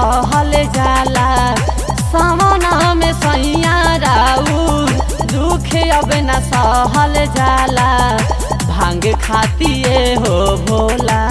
सहल जाला सामना में सैया राउर दुख अब न सहल जाला भांग खातिए हो भोला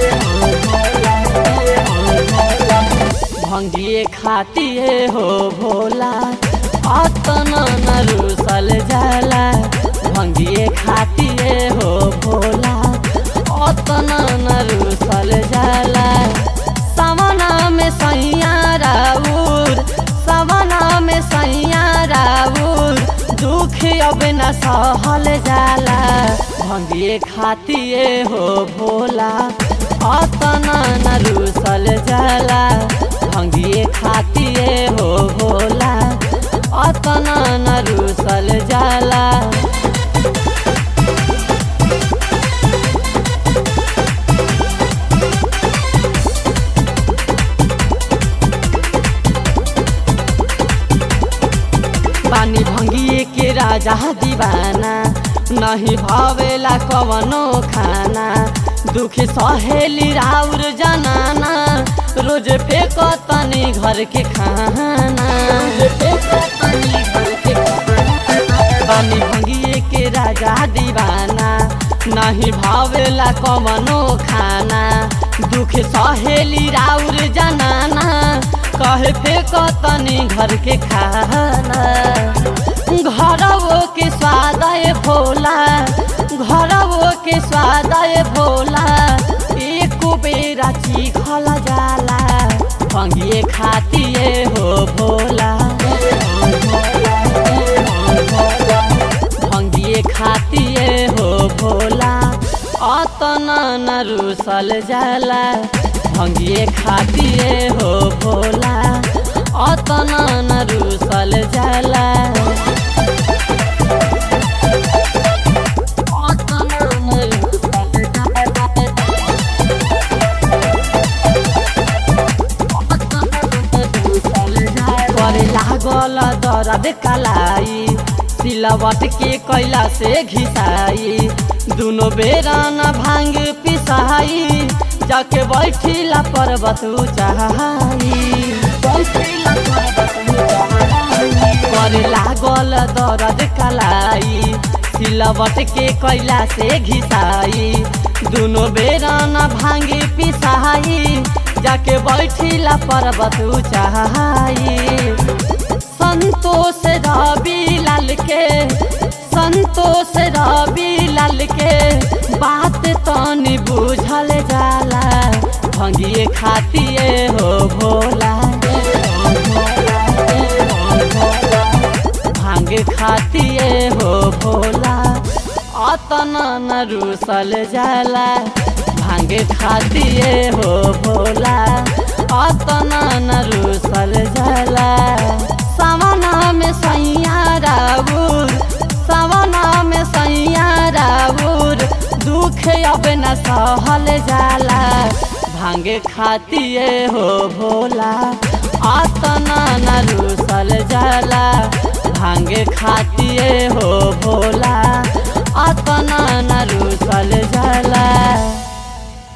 भंगिए खातिए हो भोला अतना न रूसल जाला भंगिए खातिए हो भोला अतना न रूसल जाला सवना में सैया राउर सवना में सैया राउर दुख अब न सहल जाला भंगिए खातिए हो भोला अतना न रूसल जाला भंगिए खातिए हो भोला अतना न रूसल जाला बानी भंगिए के राजा दीवाना नहीं भावेला कवनो खाना दुख सहेली राउर जनाना रोज फेंक तनी घर के खाना बानी भंगिए के राजा दीवाना नहीं भावेला कवनो खाना दुख सहेली राउर जनाना कहे फेंक तनी घर के खाना घरवो के स्वाद भोला घरवो के स्वाद भोला एक बेरा चीखल जाला भंगिए खातिए हो भोला भंगिए खातिए हो भोला अतना न रूसल जाला भंगिए खातिए हो भोला अतना न रूसल जाला करे लागल दर्द कलाई सिलवट के कैला से घिसाई दुनो बेरा न भांग पिसाई जाके बैठिला पर्वत ऊंचाई करे लागल दर्द कलाई सिलवट के कैला से घिसाई दुनो बेरा न भांग पिसाई जाके बैठिला पर्वत ऊंचाई संतोष रवि लाल के संतोष रवि लाल के बात तनी बुझल जाला भंगिए खातिए हो भोला भांग खातिए हो भोला अतना न रूसल जाला भांग खातिए हो भोला अतना न रूसल जाला सावना में सैया राउर सावना में सैया राउर दुख अब न सहल जाला भांग खातिए हो भोला अतना न रूसल जाला भांग खातिए हो भोला अतना न रूसल जाला